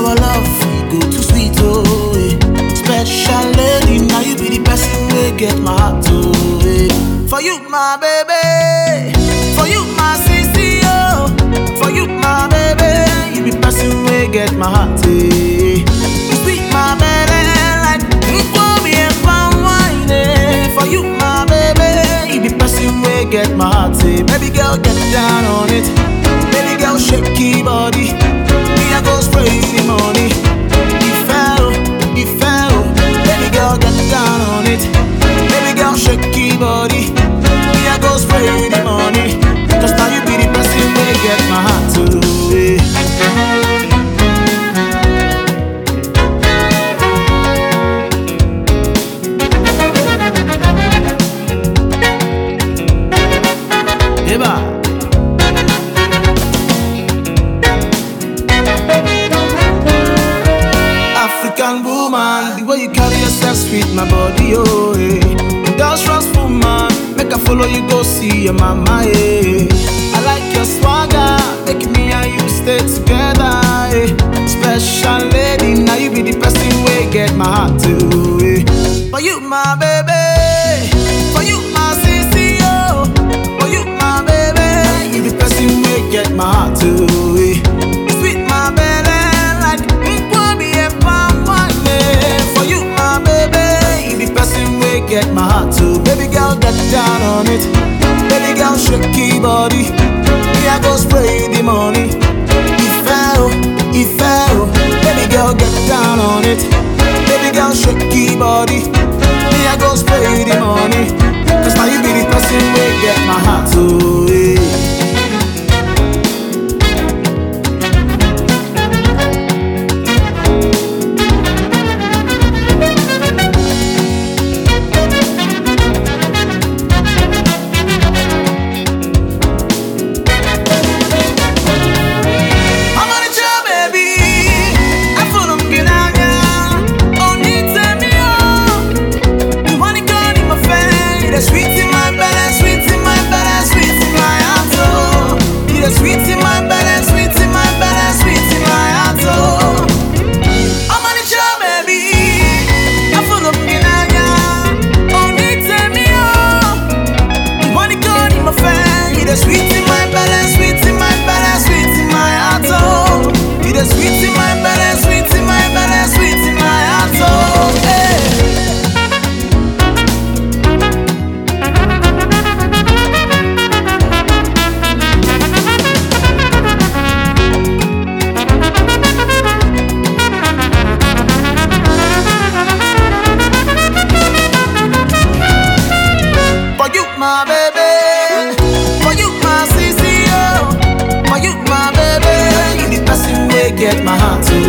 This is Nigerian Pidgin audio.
your love, you go too sweet, oh. eh. Special lady, now you be the person we get my heart, oh. eh. For you, my baby. For you, my sissy, oh. For you, my baby. You be person we get my heart, eh. You sweet, my baby, like for me and palm wine, eh. For you, my baby. You be person we get my heart, eh. Baby girl, get down on it. Baby girl, shake your body. Me, I go spray the money. If I, if I, baby girl, get down on it. Baby girl, shake your body. Me, I go spray the money. Cause now you be the person we get my heart to. eh. Eba. African woman, the way you carry yourself sweet, my body, oh, eh. Industrious woman, make I follow you go see your mama, eh. I like your swagger, make me and you stay together, eh. Special lady, now you be the person we get my heart to, eh. For you, my baby, for you, my sissy, oh. For you, my baby, you the person we get my heart to, eh. You sweet, my baby, like Nkwobi and palm wine, eh. For you, my baby, you the person we get my heart to. Baby girl, get down on it. Baby girl, shake your body. Me, I go spray the money. If I, oh, if I, oh, baby girl, get down on it. Baby girl, shake your body. Me, I go spray the money. Cause now you be the person we get my heart to. eh. I'm on a job, baby. I feel them get out, yeah. Oh, need tell me, oh. You wanna go in my face? It's sweet in my belly, sweet in my belly, sweet in my heart, oh. It's sweet in my belly, sweet in my belly, sweet in my heart, oh. I'm on a job, baby. I feel them get out, yeah. Oh, need tell me, oh. You wanna go in my face? It's sweet in my belly, sweet in my belly, sweet in my heart, oh. It's sweet in my belly, sweet in my belly, sweet in my heart, oh. Hey. For you, my baby. For you, my sissy, oh. For you, my baby. You the person we get my heart to.